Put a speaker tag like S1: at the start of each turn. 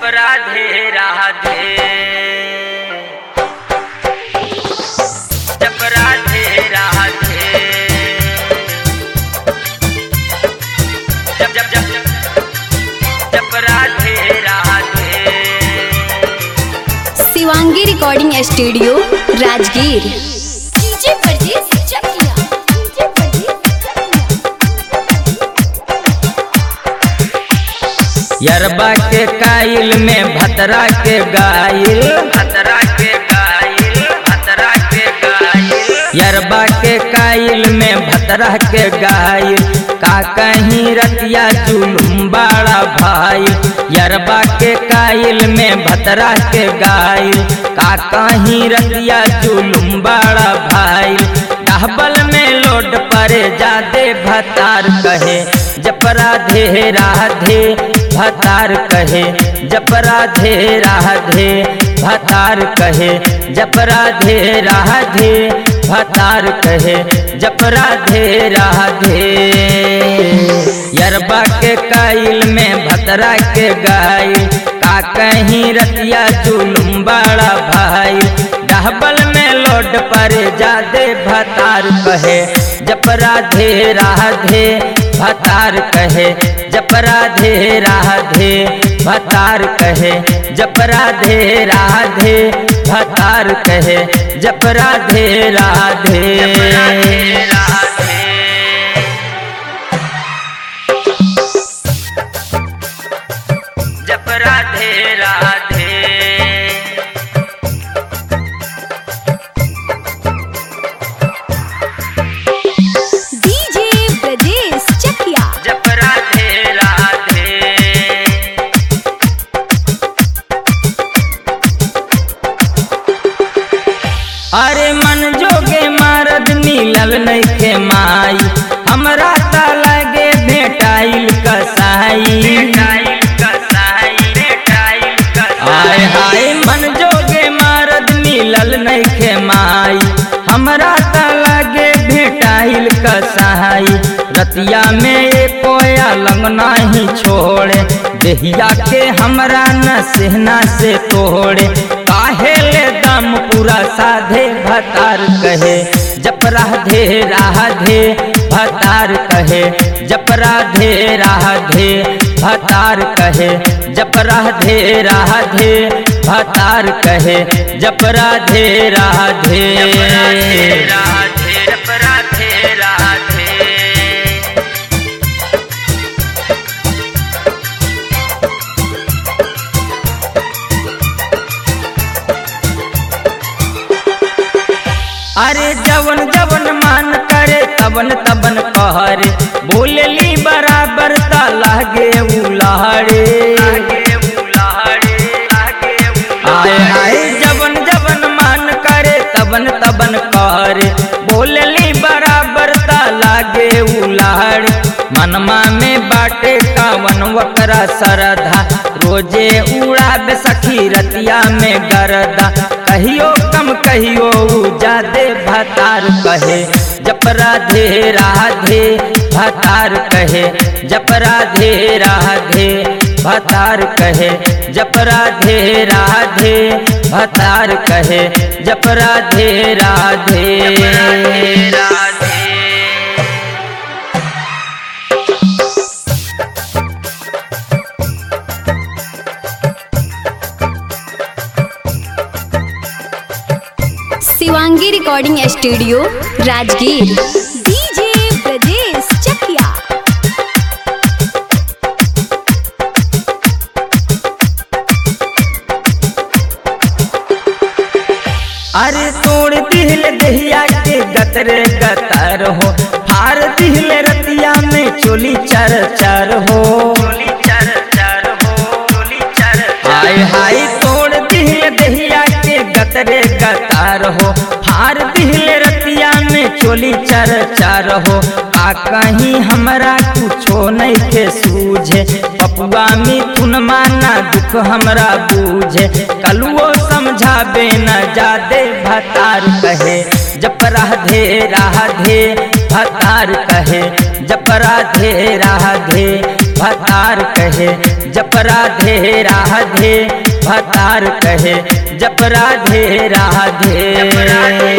S1: जप राधे राधे जप राधे राधे जप जप जप जप Radhe Radhe
S2: Shivangi recording studio Rajgir DJ Pardes Chakiya DJ परदेस
S1: यरबा के काइल में भतरा के गाइल भतरा के गाइल भतरा के गाइल यरबा के काइल में भतरा के गाइल का कहीं रतिया जुलुम बड़ा भाई यरबा के काइल में भतरा के गाइल का कहीं रतिया जुलुम बड़ा भाई डहबल में लोड परे जादे भतार कहे जप राधे राधे भतार कहे जप राधे राधे भतार कहे जप राधे राधे भतार कहे जप राधे राधे यरबा के काइल में भतरा के गाइल का कहीं रतिया जुलुम बड़ा भाई डहबल में लोड पर जादे भतार कहे जप राधे राधे भतार कहे जप राधे राधे भतार कहे जप राधे राधे भतार कहे जप राधे राधे जप राधे राधे
S2: डीजे ब्रजेश चकिया
S1: जप राधे राधे अरे मन जोगे मरद मिलल नइखे माई हमरा त लगे भेटाइल कसाई आय हाय मन जोगे मरद मिलल नइखे माई हमरा त लगे भेटाइल कसाई रतिया में एको अलंग नाही छोड़े देहिया के हमरा न सेहना से तोड़े काहे ले दम पूरा साधे भतार कहे जप राधे राधे भतार कहे जप राधे राधे भतार कहे जप राधे राधे भतार कहे जप राधे राधे जप राधे राधे अरे जवन जवन मान करे तबन तबन कहरे बोलली बराबर ता लागे उलाड़े आए आए जवन जवन मान करे तबन तबन कहरे बोलली बराबर ता लागे उलाड़े मनमा में बाटे कावन वकरा सरधा रोजे उड़ाबे सखी रतिया में गरदा कहियो कम कहियो उ जादे भतार कहे जप राधे राधे भतार कहे जप राधे राधे भतार कहे जप राधे राधे भतार कहे जप Radhe Radhe Radhe
S2: Shivangi recording studio Rajgir DJ Brajesh Chakiya
S1: अरे तोड़ दिल दहिया के गतरे गतर हो फार दिल रतिया में चोली चर चर हो हाय हाय तोड़ दिल दहिया के गतरे गतर हो फार दिल रतिया में चोली चर चर हो आ कहीं हमरा कुछो नहीं के सूझे पपुआ मिथुन माना दुख हमरा बूझे कलुओ समझाबे न जादे भतार कहे जप राधे राधे भतार कहे जप राधे राधे भतार कहे जप राधे राधे भतार कहे जप राधे राधे